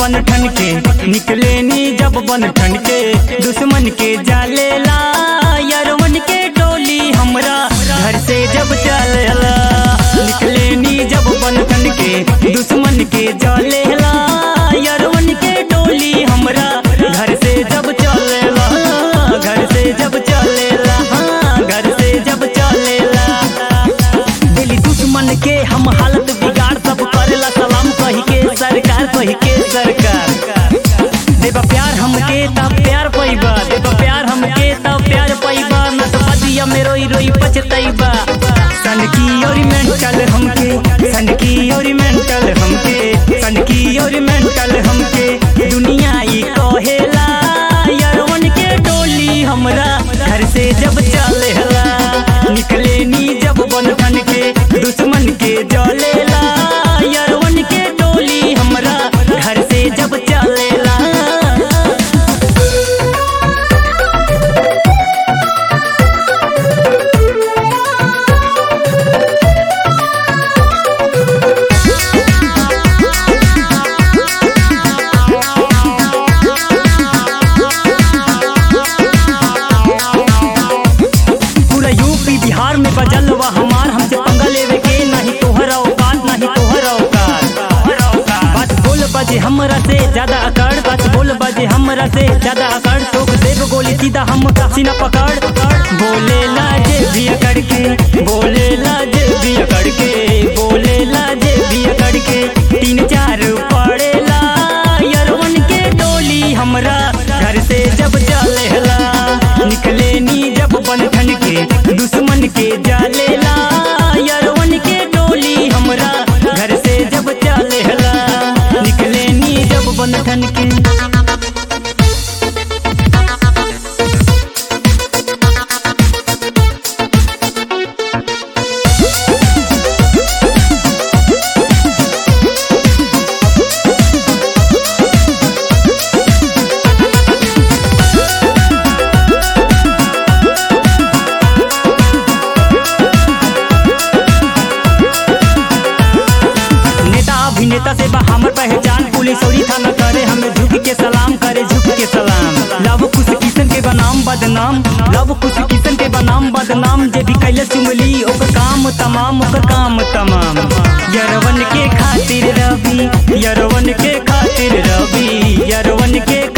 बन ठन के निकले नी जब बन ठन के दुश्मन के जालेला यरवन के टोली हमरा घर से जब चलेला निकले नी जब बन ठन के दुश्मन के जालेला यरवन के टोली हमरा घर से जब चलेला घर से जब चलेला हाँ, घर से जब चलेला दिली दुश्मन के हम हालत बिगाड़ सब करेला सलाम कही के सरकार कही के सरकार देबा प्यार हमके तब प्यार पैबा देबा प्यार हमके तब प्यार पैबा न तो बदिया में रोई रोई पछतैबा सन की और मेंटल हमके सन की और मेंटल हमके सन की और मेंटल हमके दुनिया ई कहेला यरवन के टोली हमरा घर से जब चलेला निकले नी जब बन ठन के दुश्मन के जलेला यरवन के टोली हमरा घर से जब चलेला पूरा यूपी बिहार में बजल बा हमार हमसे पंगा लेवे के नहीं तोहर औकात नहीं तोहर औकात बात बोल बजे हमरा से ज्यादा अकड़ बात बोल बजे हमरा से ज्यादा अकड़ ठोक देव गोली सीधा हम सीना पकड़ बोले लाजे भी अकड़ के बोले लाजे भी अकड़ के बोले लाजे भी अकड़ के तीन चार पड़ेला यरवन के टोली हमरा घर से जब चलेला निकले नी जब बन ठन के दुश्मन के जालेला यरवन के टोली हमरा घर से जब चलेला निकले नी जब बन ठन के नेता अभिनेता से बा हमर पहचान पुलिस और थाना करे हमें झुक के सलाम करे झुक के सलाम लव कुछ किसन के बनाम बदनाम लव कुछ किसन के बनाम बदनाम जे भी कैले चुमली ओकर काम तमाम ओकर काम तमाम यरवन के खातिर रवि यरवन के खातिर रवि यरवन के